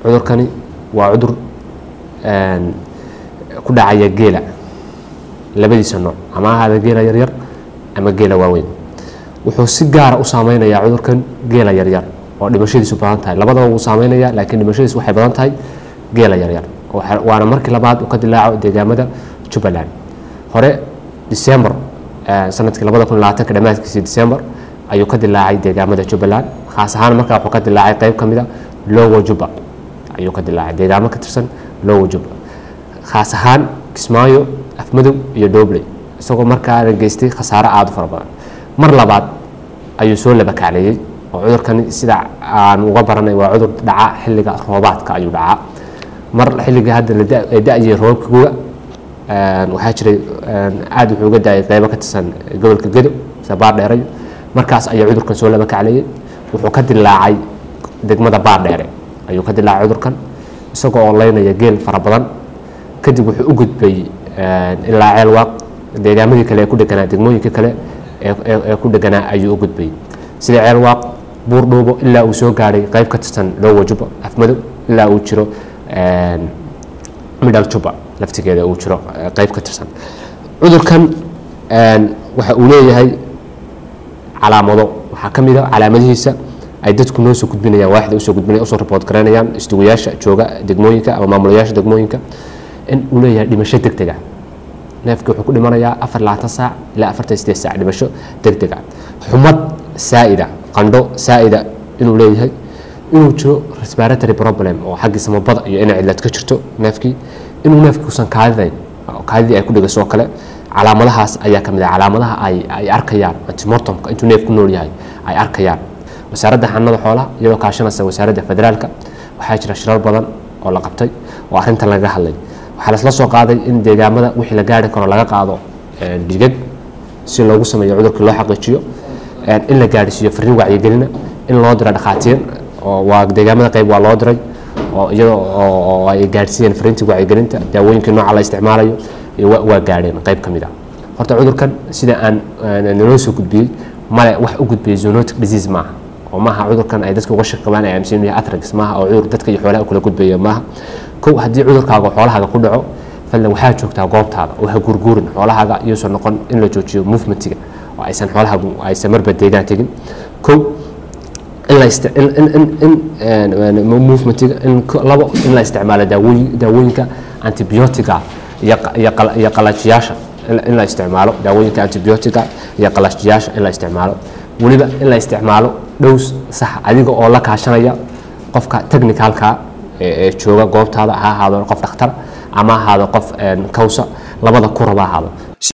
cudurkani waa cudur ku dhacaya geela labadiisa nooc ama ahaada geela yaryar ama geela waaweyn wuxuu si gaara u saameynayaa cudurkan geela yaryar oo dhimashadiisu badan tahay labadaba wuu saameynaya laakiin dhimashadiisu waxay badan tahay geela yaryar waana markii labaad uu ka dilaaco deegaamada jubbaland hore december sanadkii labada kun labaatanka dhammaadkiisii december ayuu ka dilaacay deegaamada jubbaland khaas ahaan markaa wuxuu ka dilaacay qeyb ka mida lowo jubba ayuu ka dilaacay deegaamo ka tirsan lowo jubba khaas ahaan kismaayo afmadow iyo dhobley isagoo markaana geystay khasaare aada u fara badan mar labaad ayuu soo labakacleeyey oo cudurkani sida aan uga baranay waa cudur dhaca xilliga roobaadka ayuu dhacaa mar xilliga hadda la da-yay roobka guga waxaa jiray aada wuxuu uga da-ay qeybo ka tirsan gobolka gedo sida baardheerayo markaas ayaa cudurkan soo labakacleeyey wuxuu ka dilaacay degmada baardheere ayuu ka dilaacay cudurkan isagoo oo leynaya geel fara badan kadib wuxuu u gudbay ilaa ceelwaaq deegaamadii kale ee ku dheganaa degmooyinka kale ee ku dheganaa ayuu u gudbay sida ceelwaaq buurdhuubo ilaa uu soo gaadhay qeyb ka tirsan lowo jubba afmadow ilaa uu jiro midhal jubba laftigeeda uu jiro qeyb ka tirsan cudurkan waxa uu leeyahay calaamado waxaa ka mid a calaamadihiisa ay dadku noo soo gudbinayaan waaxda usoo gudbinaya usoo report garaynayaan istugayaasha jooga degmooyinka ama maamulayaasha degmooyinka in uu leeyahay dhimasho deg dega neefkii wuxuu ku dhimanayaa afar labaatan saac ilaa afartan sideed saac dhimasho deg dega xumad saa'ida qandho saa'ida inuu leeyahay inuu jiro respiratory problem oo xaggii samabada iyo inay cidlad ka jirto neefkii inuu neefkii usan kaadidayn kaadidii ay ku dhegayso oo kale calaamadahaas ayaa ka mid ah calaamadaha ay ay arkayaan antimortomka intuu neef ku nool yahay ay arkayaan wasaaradda xanada xoolaha iyadoo kaashanaysa wasaaradda federaalka waxaa jira shirar badan oo la qabtay oo arrintan laga hadlay waxaa lasla soo qaaday in deegaamada wixii la gaari karo laga qaado dhigag si loogu sameeyo cudurkii loo xaqiijiyo in la gaadhsiiyo fariin wacyigelina in loo diro dhakhaatiir oo waa deegaamada qayb waa loo diray oo iyadoo oo ay gaadhsiiyeen fariintii wacyigelinta daawooyinkii nooca la isticmaalayo waa gaadheen qayb ka mid ah horta cudurkan sida aan naloo soo gudbiyey male wax u gudbiyey zoonotic disease maaha oo maaha cudurkan ay dadka uga shaqabaan ay aaminsan yahay atrax maaha oo cudur dadka iyo xoolaha kula gudbaya maaha kow haddii cudurkaaga xoolahaaga ku dhaco fadlan waxaa joogtaa goobtaada oo ha gurguurin xoolahaaga iyuusan noqon in la joojiyo movementiga oo aysan xoolahaagu aysan marba deegaan tegin kow in la in movementiga in labo in la isticmaalo daawooyin daawooyinka antibiotiga iyo qalajiyaasha in la isticmaalo daawooyinka antibiotiga iyo qalajiyaasha in la isticmaalo weliba in la isticmaalo dhows sax adiga oo la kaashanaya qofka technicalka ee jooga goobtaada ha ahaado qof dhakhtar ama ahaado qof kawsa labada kuraba ahaado